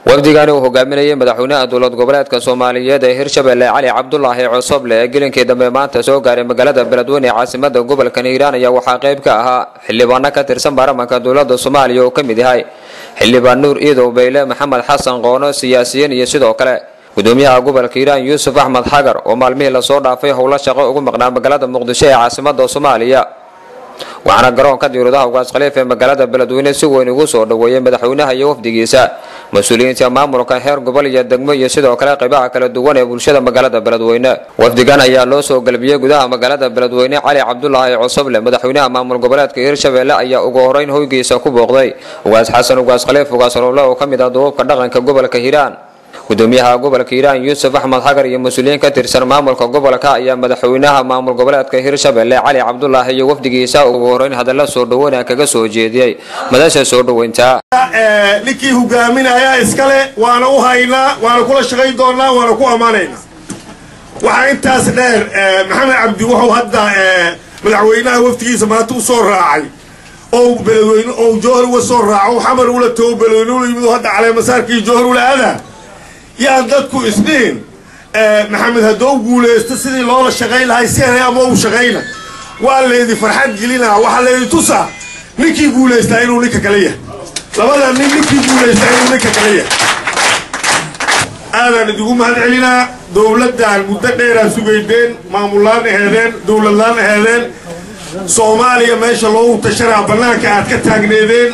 wafdigani uu hogaaminayay madaxweynaha dowlad goboleedka soomaaliyeed ee hirshabelle cali cabdulaahi cosoble ee gelinkii dambe maanta soo gaaray magaalada beledweyne ee caasimada gobolka hiiraan ayaa waxaa qayb ka ahaa xildhibaano ka tirsan baarlamanka dowlada soomaaliya oo ka mid yahay xildhibaan nuur iidow bayle maxamed xasan qoono siyaasiyiin iyo sidoo kale gudoomiyaha gobolka hiiraan yuusuf axmed xagar oo maalmihii lasoo dhaafay howlo shaqo ugu maqnaa magaalada muqdisho ee caasimada soomaaliya waxaana garoonka diirudaha ugaas khaliif ee magaalada beledweyne si weyn ugu soo dhoweeyay madaxweynaha iyo wafdigiisa mas-uuliyiinta maamulka heer gobol iyo degmo iyo sidoo kale qaybaha kala duwan ee bulshada magaalada beledweyne wafdigan ayaa loo soo galbiyey gudaha magaalada beledweyne cali cabdulaahi cosoble madaxweynaha maamul goboleedka hirshabelle ayaa ugu horeyn hoygiisa ku booqday ugaas xasan ugaas khaliif ugaas rowle oo ka mid ah duubabka dhaqanka gobolka hiiraan gudoomiyaha gobolka hiiraan yuusuf axmed xagar iyo mas-uuliyiin ka tirsan maamulka gobolka ayaa madaxweynaha maamul goboleedka hirshabelle cali cabdulaahi iyo wafdigiisa ugu horeyn hadalla soo dhoweyna kaga soo jeediyey madasha soo dhoweynta ninkii hogaaminaya iskale waana u haynaa waana kula shaqayn doonaa waana ku ammaanaynaa waxaa intaas dheer maxamed cabdi wuxuu hadda madaxweynaha wafdigiisa maanta u soo raacay oo beledweyne oo jowhar uga soo raaco xamar ula tago beledweyne ula yimid hadda caleemasaarkii jowhar ula adaa yaan dadku isdhihin maxamed haddoo guulaysto sidii loola shaqayn lahay siana ama u shaqayna waa laydi farxad gelinaa waxaa laydi tusaa ninkii guulaystaa inuu ninka kale yahay labada nin ninkii guulaystaa inuu ninka kale yahay aadaan idigu mahad celinaa dowladdan muddo dheeraa sugaydeen maamullaan aheedeen dowladlaan aheedeen soomaaliya meesha loogu tashanaa bannaanka aad ka taagneedeen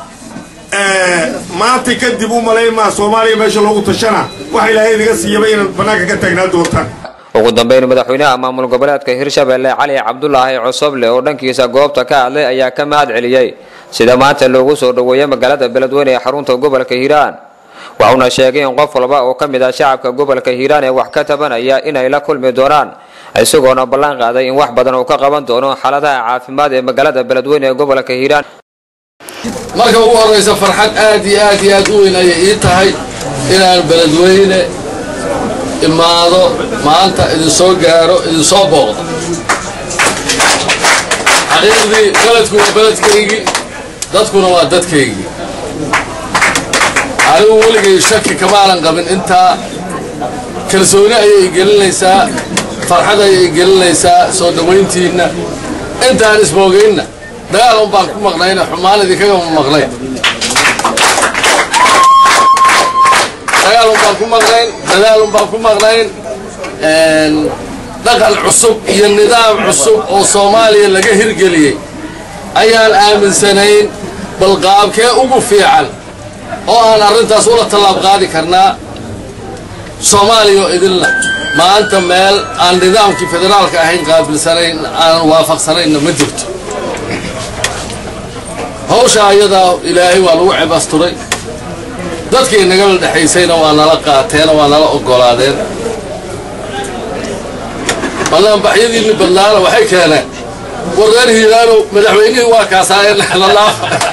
maanta kadib u malayn maa soomaaliya meesha loogu tashanaa waxa ilaahay idiga siiyaba inaad bannaanka ka taagnaan doontaan ugu dambeyn madaxweynaha maamul goboleedka hirshabelle cali cabdulaahi cosoble oo dhankiisa goobta ka hadlay ayaa ka mahad celiyey sida maanta loogu soo dhoweeyay magaalada beledweyne ee xarunta gobolka hiiraan waxuuna sheegay in qof walba oo ka mid ah shacabka gobolka hiiraan ee wax ka tabanaya inay la kulmi doonaan isagoona ballan qaaday in wax badan uu ka qaban doono xaaladaha caafimaad ee magaalada beledweyne ee gobolka hiiraan marka ugu horraysa farxad aad iyo aad iyo aad u weyn ayay ii tahay inaan beledweyne imaado maanta idinsoo gaaro idinsoo booqdo xaqiiqdii beledku waa beledkaygii dadkuna waa dadkaygii anigu weligay shaki kamaanan qabin intaa kalsooni ayay gelinaysaa farxad ayay gelinaysaa soo dhowayntiinna intaan isboogaynna dagaal un baan ku maqnayna xumaan idinkagama maqnayn dagaal un baan ku maqnayn dadaal un baan ku maqnayn dhaqan cusub iyo nidaam cusub oo soomaaliya laga hirgeliyey ayaan aaminsanayn bal qaabkee ugu fiican oo aan arrintaas ula tallaab qaadi karnaa soomaaliya oo idinla maanta meel aan nidaamkii federaalka ahayn qaabilsanayn aanan waafaqsanaynna ma jirto hawsha ayadaa ilaahay waa lagu cebasturay dadkii nagala dhexaysayna waa nala qaateen waa nala oggolaadeen banaanbaxyadiinni badnaana waxay keeneen war reer hiiraano madaxweynihii waa kaasaayeen lalaa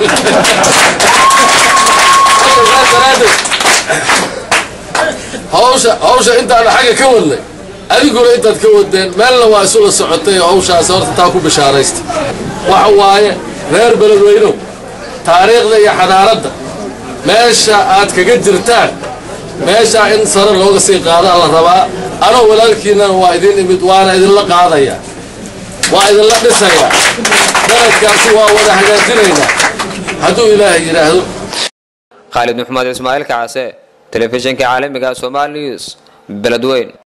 hawsha hawsha intaana xagga ka wadnay adiguna intaad ka wadeen meelna waa isula socotay hawshaas horta taa ku bishaaraysta waxa waaye reer beledweynow taariikhda iyo xadaaradda meesha aad kaga jirtaan meeshaa in sare looga sii qaadaa la rabaa anoo walaalkiinnana waa idin imid waana idinla qaadayaa waa idinla dhisayaa beledkaasi waa wada hagaajinaynaa hadduu ilaahay yidhaahdo khaalid maxamed ismaaciil kacase telefishinka caalamiga somal news beledweyn